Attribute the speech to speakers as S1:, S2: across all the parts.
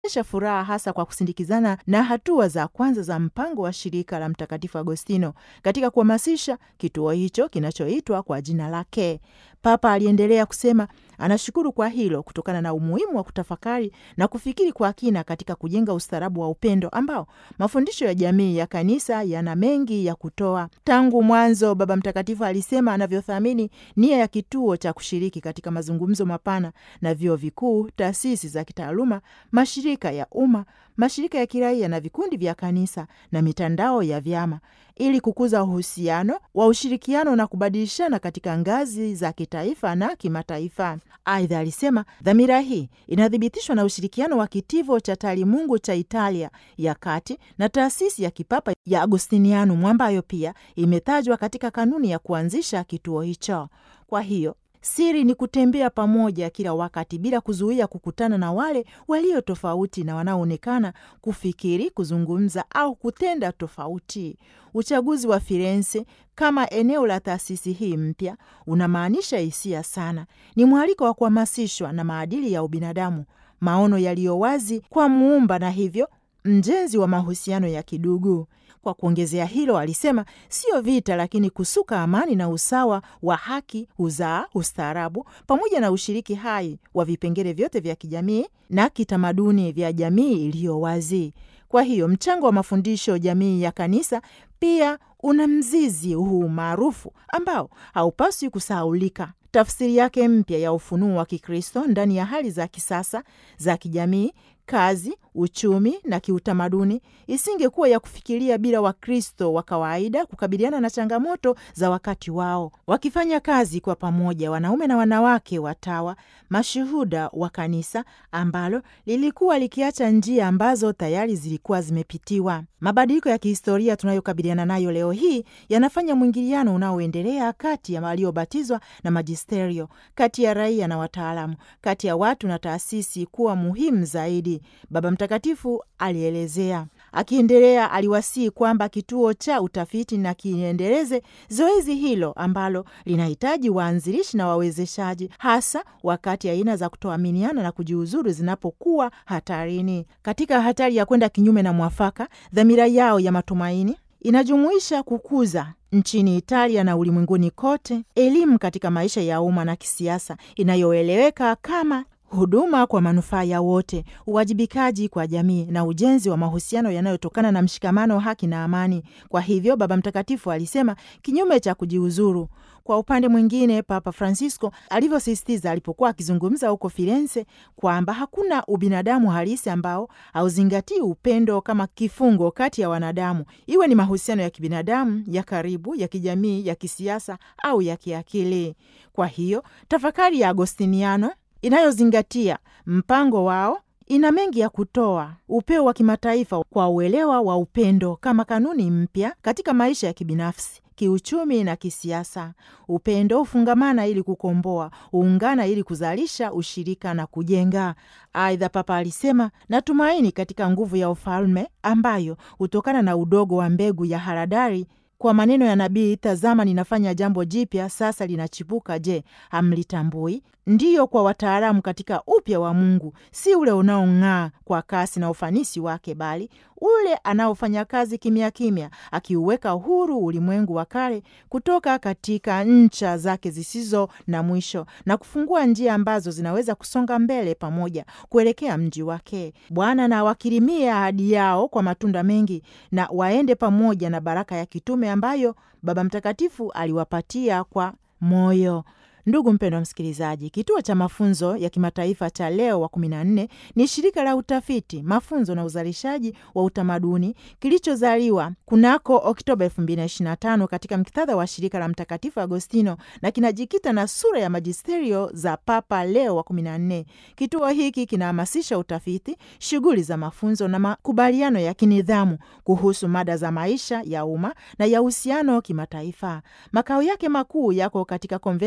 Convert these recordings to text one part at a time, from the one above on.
S1: esha furaha hasa kwa kusindikizana na hatua za kwanza za mpango wa shirika la Mtakatifu Agostino katika kuhamasisha kituo hicho kinachoitwa kwa jina lake. Papa aliendelea kusema anashukuru kwa hilo kutokana na umuhimu wa kutafakari na kufikiri kwa kina katika kujenga ustaarabu wa upendo ambao mafundisho ya jamii ya kanisa yana mengi ya kutoa. Tangu mwanzo, Baba Mtakatifu alisema anavyothamini nia ya kituo cha kushiriki katika mazungumzo mapana na vyuo vikuu, taasisi za kitaaluma, mashirika ya umma, mashirika ya kiraia na vikundi vya kanisa na mitandao ya vyama ili kukuza uhusiano wa ushirikiano na kubadilishana katika ngazi za kitaifa na kimataifa. Aidha alisema dhamira hii inathibitishwa na ushirikiano wa kitivo cha taalimungu cha Italia ya kati na taasisi ya kipapa ya Agostinianum ambayo pia imetajwa katika kanuni ya kuanzisha kituo hicho. Kwa hiyo siri ni kutembea pamoja kila wakati bila kuzuia kukutana na wale walio tofauti na wanaoonekana kufikiri, kuzungumza au kutenda tofauti. Uchaguzi wa Firenze kama eneo la taasisi hii mpya unamaanisha hisia sana. Ni mwaliko wa kuhamasishwa na maadili ya ubinadamu, maono yaliyo wazi kwa Muumba na hivyo mjenzi wa mahusiano ya kidugu. Kwa kuongezea hilo, alisema sio vita, lakini kusuka amani na usawa wa haki huzaa ustaarabu, pamoja na ushiriki hai wa vipengele vyote vya kijamii na kitamaduni vya jamii iliyo wazi. Kwa hiyo mchango wa mafundisho jamii ya kanisa pia una mzizi huu maarufu ambao haupaswi kusahaulika. Tafsiri yake mpya ya ufunuo wa Kikristo ndani ya hali za kisasa za kijamii kazi, uchumi na kiutamaduni isingekuwa ya kufikiria bila Wakristo wa kawaida kukabiliana na changamoto za wakati wao, wakifanya kazi kwa pamoja, wanaume na wanawake watawa, mashuhuda wa kanisa ambalo lilikuwa likiacha njia ambazo tayari zilikuwa zimepitiwa. Mabadiliko ya kihistoria tunayokabiliana nayo leo hii yanafanya mwingiliano unaoendelea kati ya waliobatizwa na majisterio, kati ya raia na wataalamu, kati ya watu na taasisi kuwa muhimu zaidi. Baba Mtakatifu alielezea. Akiendelea, aliwasihi kwamba kituo cha utafiti na kiendeleze zoezi hilo ambalo linahitaji waanzilishi na wawezeshaji, hasa wakati aina za kutoaminiana na kujiuzuru zinapokuwa hatarini. Katika hatari ya kwenda kinyume na mwafaka, dhamira yao ya matumaini inajumuisha kukuza nchini Italia na ulimwenguni kote elimu katika maisha ya umma na kisiasa inayoeleweka kama huduma kwa manufaa ya wote, uwajibikaji kwa jamii na ujenzi wa mahusiano yanayotokana na mshikamano, haki na amani. Kwa hivyo, Baba Mtakatifu alisema kinyume cha kujiuzuru. Kwa upande mwingine, Papa Francisco alivyosisitiza alipokuwa akizungumza huko Firenze kwamba hakuna ubinadamu halisi ambao hauzingatii upendo kama kifungo kati ya wanadamu, iwe ni mahusiano ya kibinadamu, ya karibu, ya kijamii, ya kisiasa au ya kiakili. Kwa hiyo tafakari ya Agostiniano inayozingatia mpango wao ina mengi ya kutoa upeo wa kimataifa kwa uelewa wa upendo kama kanuni mpya katika maisha ya kibinafsi, kiuchumi na kisiasa. Upendo hufungamana ili kukomboa, huungana ili kuzalisha ushirika na kujenga. Aidha, Papa alisema, natumaini katika nguvu ya ufalme ambayo hutokana na udogo wa mbegu ya haradari kwa maneno ya nabii, tazama ninafanya jambo jipya, sasa linachipuka. Je, hamlitambui? Ndiyo, kwa wataalamu katika upya wa Mungu, si ule unaong'aa kwa kasi na ufanisi wake, bali ule anaofanya kazi kimya kimya, akiuweka huru ulimwengu wa kale kutoka katika ncha zake zisizo na mwisho na kufungua njia ambazo zinaweza kusonga mbele pamoja kuelekea mji wake. Bwana na wakirimie ahadi yao kwa matunda mengi, na waende pamoja na baraka ya kitume ambayo Baba Mtakatifu aliwapatia kwa moyo. Ndugu mpendwa msikilizaji, kituo cha mafunzo ya kimataifa cha Leo wa kumi na nne ni shirika la utafiti, mafunzo na uzalishaji wa utamaduni kilichozaliwa kunako Oktoba 2025 katika muktadha wa shirika la Mtakatifu Agostino na kinajikita na sura ya majisterio za Papa Leo wa kumi na nne. Kituo hiki kinahamasisha utafiti, shughuli za mafunzo na makubaliano ya kinidhamu kuhusu mada za maisha ya umma na ya uhusiano kimataifa. Makao yake makuu yako katika konventi ya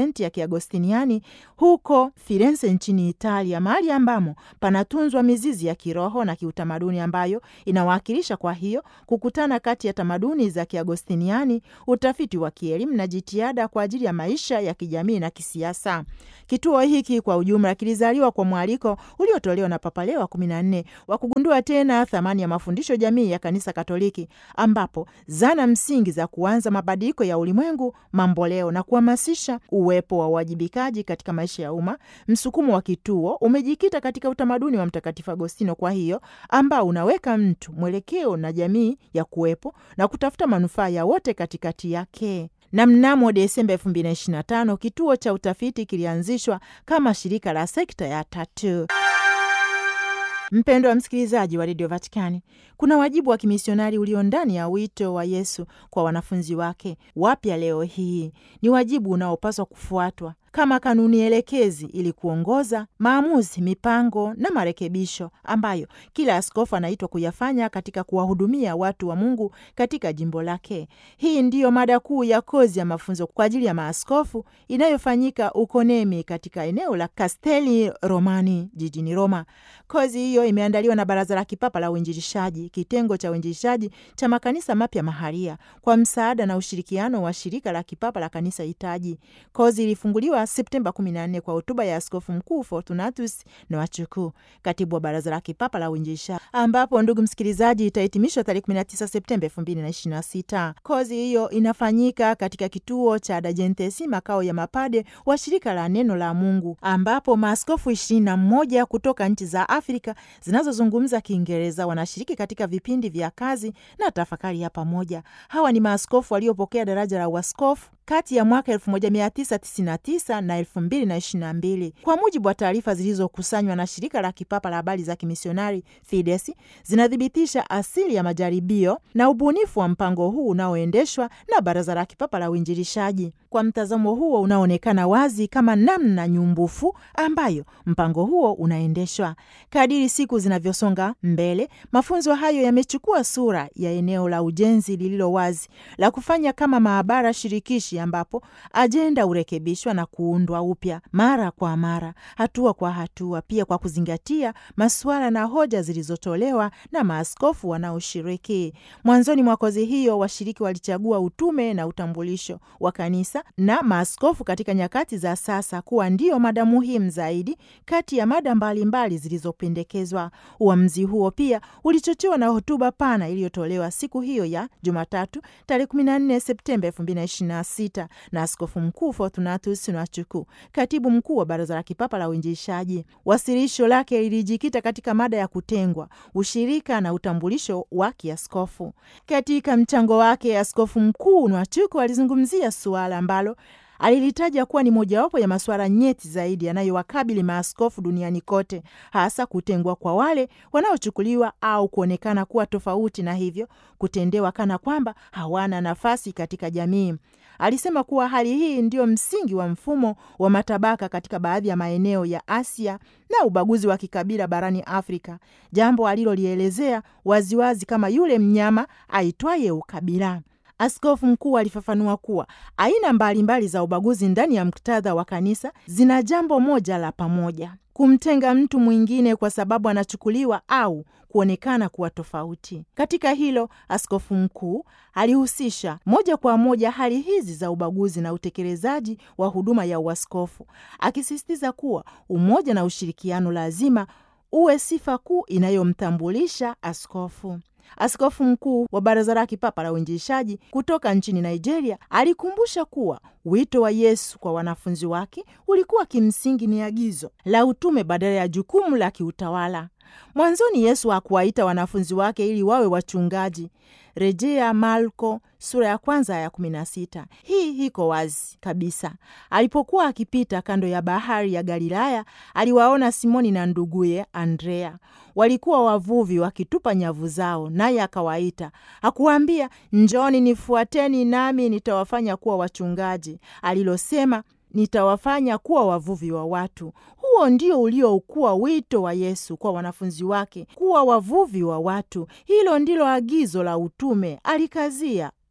S1: Kiagostiniani huko Firenze nchini Italia, mahali ambamo panatunzwa mizizi ya kiroho na kiutamaduni ambayo inawakilisha kwa hiyo kukutana kati ya tamaduni za Kiagostiniani, utafiti wa kielimu na jitihada kwa ajili ya maisha ya kijamii na kisiasa. Kituo hiki kwa ujumla kilizaliwa kwa mwaliko uliotolewa na Papa Leo wa kumi na nne wa kugundua tena thamani ya mafundisho jamii ya Kanisa Katoliki, ambapo zana msingi za kuanza mabadiliko ya ulimwengu mamboleo na kuhamasisha uwepo wa uwajibikaji katika maisha ya umma. Msukumo wa kituo umejikita katika utamaduni wa Mtakatifu Agostino, kwa hiyo ambao unaweka mtu mwelekeo na jamii ya kuwepo na kutafuta manufaa ya wote katikati yake na mnamo Desemba 2025 kituo cha utafiti kilianzishwa kama shirika la sekta ya tatu. Mpendo wa msikilizaji wa redio Vatikani, kuna wajibu wa kimisionari ulio ndani ya wito wa Yesu kwa wanafunzi wake wapya leo hii. Ni wajibu unaopaswa kufuatwa kama kanuni elekezi ili kuongoza maamuzi, mipango na marekebisho ambayo kila askofu anaitwa kuyafanya katika kuwahudumia watu wa Mungu katika jimbo lake. Hii ndiyo mada kuu ya kozi ya mafunzo kwa ajili ya maaskofu inayofanyika uko Nemi katika eneo la Castelli Romani jijini Roma. Kozi hiyo imeandaliwa na Baraza la Kipapa la Uinjilishaji, kitengo cha uinjilishaji cha makanisa mapya maharia, kwa msaada na ushirikiano wa shirika la kipapa la kanisa hitaji. Kozi ilifunguliwa Septemba 14 kwa hotuba ya Askofu Mkuu Fortunatus Nwachukwu, katibu wa Baraza la Kipapa la Uinjilishaji, ambapo ndugu msikilizaji, itahitimishwa tarehe 19 Septemba 2026. Kozi hiyo inafanyika katika kituo cha Dajentesi, makao ya mapade wa shirika la Neno la Mungu, ambapo maaskofu 21 kutoka nchi za Afrika zinazozungumza Kiingereza wanashiriki katika vipindi vya kazi na tafakari ya pamoja. Hawa ni maaskofu waliopokea daraja la uaskofu kati ya mwaka 1999 na 2022 kwa mujibu wa taarifa zilizokusanywa na shirika la kipapa la habari za kimisionari Fides, zinathibitisha asili ya majaribio na ubunifu wa mpango huu unaoendeshwa na Baraza la Kipapa la Uinjilishaji. Kwa mtazamo huo unaonekana wazi kama namna nyumbufu ambayo mpango huo unaendeshwa. Kadiri siku zinavyosonga mbele, mafunzo hayo yamechukua sura ya eneo la ujenzi lililo wazi la kufanya kama maabara shirikishi ambapo ajenda hurekebishwa na kuundwa upya mara kwa mara, hatua kwa hatua, pia kwa kuzingatia masuala na hoja zilizotolewa na maaskofu wanaoshiriki. Mwanzoni mwa kozi hiyo, washiriki walichagua utume na utambulisho wa kanisa na maaskofu katika nyakati za sasa kuwa ndiyo mada muhimu zaidi kati ya mada mbalimbali zilizopendekezwa. Uamuzi huo pia ulichochewa na hotuba pana iliyotolewa siku hiyo ya Jumatatu tarehe 14 Septemba 2026 na Askofu Mkuu Fortunatus Nwachukwu, katibu mkuu wa Baraza la Kipapa la Uinjilishaji. Wasilisho lake lilijikita katika mada ya kutengwa, ushirika na utambulisho wa kiaskofu. Katika mchango wake, Askofu Mkuu Nwachukwu alizungumzia suala ambalo alilitaja kuwa ni mojawapo ya masuala nyeti zaidi yanayowakabili maaskofu duniani kote, hasa kutengwa kwa wale wanaochukuliwa au kuonekana kuwa tofauti na hivyo kutendewa kana kwamba hawana nafasi katika jamii. Alisema kuwa hali hii ndio msingi wa mfumo wa matabaka katika baadhi ya maeneo ya Asia na ubaguzi wa kikabila barani Afrika, jambo alilolielezea waziwazi kama yule mnyama aitwaye ukabila. Askofu mkuu alifafanua kuwa aina mbalimbali mbali za ubaguzi ndani ya muktadha wa kanisa zina jambo moja la pamoja: kumtenga mtu mwingine kwa sababu anachukuliwa au kuonekana kuwa tofauti. Katika hilo, askofu mkuu alihusisha moja kwa moja hali hizi za ubaguzi na utekelezaji wa huduma ya uaskofu, akisisitiza kuwa umoja na ushirikiano lazima uwe sifa kuu inayomtambulisha askofu. Askofu mkuu wa Baraza la Kipapa la Uinjilishaji kutoka nchini Nigeria alikumbusha kuwa wito wa Yesu kwa wanafunzi wake ulikuwa kimsingi ni agizo la utume badala ya jukumu la kiutawala. Mwanzoni Yesu hakuwaita wanafunzi wake ili wawe wachungaji, rejea Marko sura ya kwanza ya kumi na sita. Hii iko wazi kabisa. Alipokuwa akipita kando ya bahari ya Galilaya, aliwaona Simoni na nduguye Andrea walikuwa wavuvi wakitupa nyavu zao, naye akawaita. Hakuwaambia njoni nifuateni, nami nitawafanya kuwa wachungaji. Alilosema nitawafanya kuwa wavuvi wa watu. Huo ndio uliokuwa wito wa Yesu kwa wanafunzi wake, kuwa wavuvi wa watu. Hilo ndilo agizo la utume, alikazia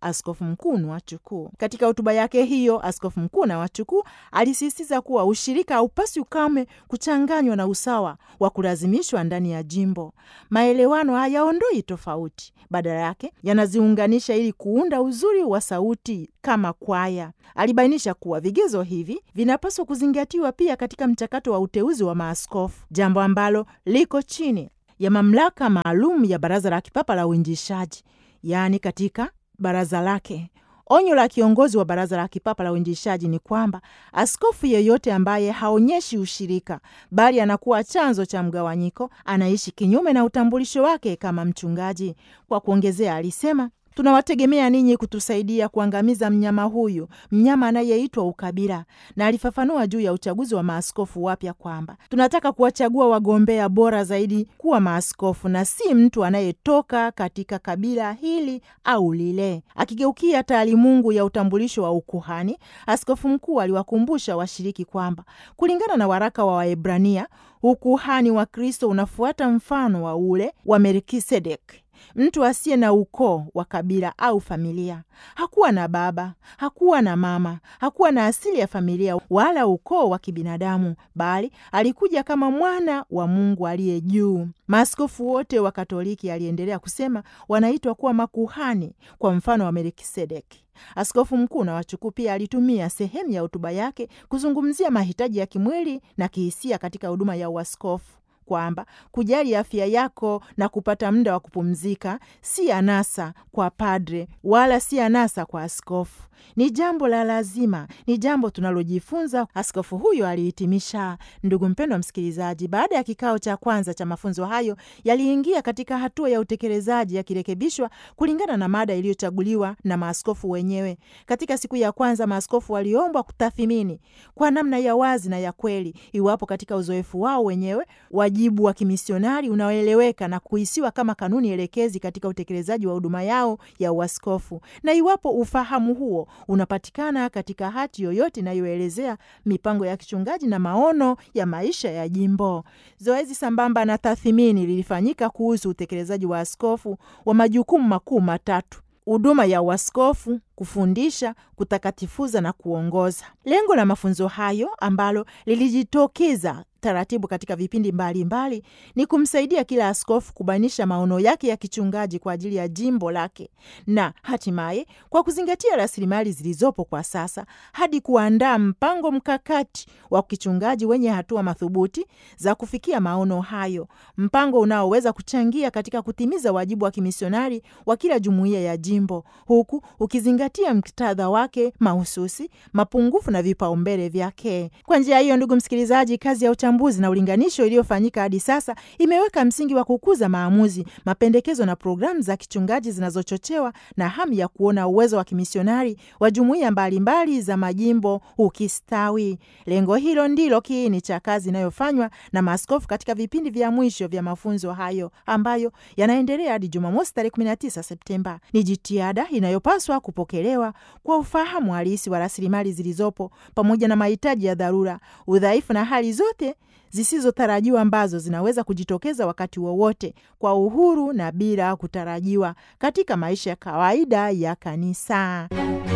S1: askofu mkuu Nwachukwu. Katika hotuba yake hiyo, askofu mkuu Nwachukwu alisisitiza kuwa ushirika haupaswi kamwe kuchanganywa na usawa wa kulazimishwa ndani ya jimbo. Maelewano hayaondoi tofauti, badala yake yanaziunganisha ili kuunda uzuri wa sauti kama kwaya. Alibainisha kuwa vigezo hivi vinapaswa kuzingatiwa pia katika mchakato wa uteuzi wa maaskofu, jambo ambalo liko chini ya mamlaka maalum ya Baraza la Kipapa la Uinjishaji, yaani katika baraza lake. Onyo la kiongozi wa Baraza la Kipapa la Uinjishaji ni kwamba askofu yeyote ambaye haonyeshi ushirika, bali anakuwa chanzo cha mgawanyiko, anaishi kinyume na utambulisho wake kama mchungaji. Kwa kuongezea, alisema tunawategemea ninyi kutusaidia kuangamiza mnyama huyu, mnyama anayeitwa ukabila. Na alifafanua juu ya uchaguzi wa maaskofu wapya kwamba tunataka kuwachagua wagombea bora zaidi kuwa maaskofu na si mtu anayetoka katika kabila hili au lile. Akigeukia taalimungu ya utambulisho wa ukuhani, askofu mkuu aliwakumbusha washiriki kwamba kulingana na waraka wa Waebrania, ukuhani wa Kristo unafuata mfano wa ule wa Melkisedeki mtu asiye na ukoo wa kabila au familia. Hakuwa na baba, hakuwa na mama, hakuwa na asili ya familia wala ukoo wa kibinadamu, bali alikuja kama mwana wa Mungu aliye juu. Maaskofu wote wa Katoliki, aliendelea kusema, wanaitwa kuwa makuhani kwa mfano wa Melkisedeki. Askofu mkuu Nwachukwu pia alitumia sehemu ya hotuba yake kuzungumzia mahitaji ya kimwili na kihisia katika huduma ya uaskofu kwamba kujali afya yako na kupata muda wa kupumzika si anasa kwa padre wala si anasa kwa askofu, ni jambo la lazima, ni jambo tunalojifunza, askofu huyo alihitimisha. Ndugu mpendwa msikilizaji, baada ya kikao cha kwanza cha mafunzo hayo, yaliingia katika hatua ya utekelezaji yakirekebishwa kulingana na mada iliyochaguliwa na maaskofu wenyewe. Katika siku ya kwanza, maaskofu waliombwa kutathimini kwa namna ya wazi na ya kweli iwapo katika uzoefu wao wenyewe wajibu wa kimisionari unaoeleweka na kuhisiwa kama kanuni elekezi katika utekelezaji wa huduma yao ya uaskofu, na iwapo ufahamu huo unapatikana katika hati yoyote inayoelezea mipango ya kichungaji na maono ya maisha ya jimbo. Zoezi sambamba na tathmini lilifanyika kuhusu utekelezaji wa askofu wa majukumu makuu matatu: huduma ya uaskofu, kufundisha, kutakatifuza na kuongoza. Lengo la mafunzo hayo ambalo lilijitokeza taratibu katika vipindi mbalimbali mbali, ni kumsaidia kila askofu kubainisha maono yake ya kichungaji kwa ajili ya jimbo lake na hatimaye kwa kuzingatia rasilimali zilizopo kwa sasa hadi kuandaa mpango mkakati wa kichungaji wenye hatua madhubuti za kufikia maono hayo, mpango unaoweza kuchangia katika kutimiza wajibu wa kimisionari wa kila jumuiya ya jimbo huku ukizingatia muktadha wake mahususi, mapungufu na vipaumbele vyake. Kwa njia hiyo, ndugu msikilizaji, kazi ya uchambuzi na ulinganisho iliyofanyika hadi sasa imeweka msingi wa kukuza maamuzi, mapendekezo na programu za kichungaji zinazochochewa na hamu ya kuona uwezo wa kimisionari wa jumuiya mbalimbali za majimbo ukistawi. Lengo hilo ndilo kiini cha kazi inayofanywa na maaskofu katika vipindi vya mwisho vya mafunzo hayo ambayo yanaendelea hadi Jumamosi tarehe 19 Septemba. Ni jitihada inayopaswa kupokelewa kwa ufahamu halisi wa rasilimali zilizopo pamoja na mahitaji ya dharura, udhaifu na hali zote zisizotarajiwa ambazo zinaweza kujitokeza wakati wowote kwa uhuru na bila kutarajiwa katika maisha ya kawaida ya kanisa.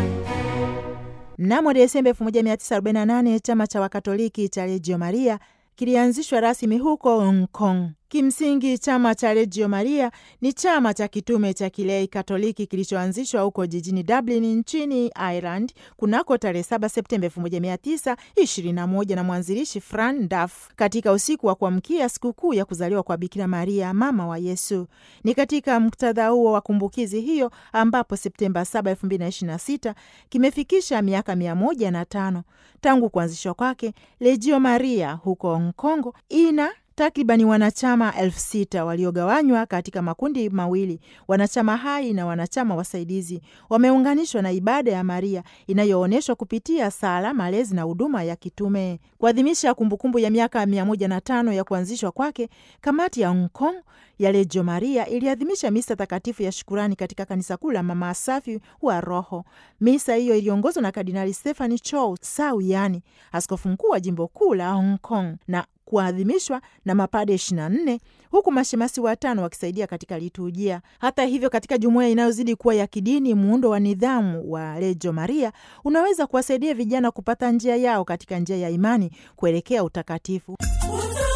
S1: Mnamo Desemba 1948 chama cha Wakatoliki cha Reggio Maria kilianzishwa rasmi huko Hong Kong. Kimsingi, chama cha Reggio Maria ni chama cha kitume cha kilei Katoliki kilichoanzishwa huko jijini Dublin nchini Ireland kunako tarehe 7 Septemba 1921 na mwanzilishi Fran Duff katika usiku wa kuamkia sikukuu ya kuzaliwa kwa Bikira Maria, mama wa Yesu. Ni katika muktadha huo wa kumbukizi hiyo ambapo Septemba 7, 2026 kimefikisha miaka mia moja na tano tangu kuanzishwa kwake. Reggio Maria huko Hong Kong ina takribani wanachama elfu sita waliogawanywa katika makundi mawili, wanachama hai na wanachama wasaidizi. Wameunganishwa na ibada ya Maria inayoonyeshwa kupitia sala, malezi na huduma ya kitume. Kuadhimisha kumbukumbu ya miaka mia moja na tano ya kuanzishwa kwake, kamati ya Hong Kong ya Reggio Maria iliadhimisha misa takatifu ya shukurani katika kanisa kuu la Mama Safi wa Roho. Misa hiyo iliongozwa na Kardinali Stephanie Chow Sau Yani, askofu mkuu wa jimbo kuu la Hong Kong na kuadhimishwa na mapade 24 huku mashemasi watano wakisaidia katika liturujia. Hata hivyo, katika jumuiya inayozidi kuwa ya kidini, muundo wa nidhamu wa Reggio Maria unaweza kuwasaidia vijana kupata njia yao katika njia ya imani kuelekea utakatifu.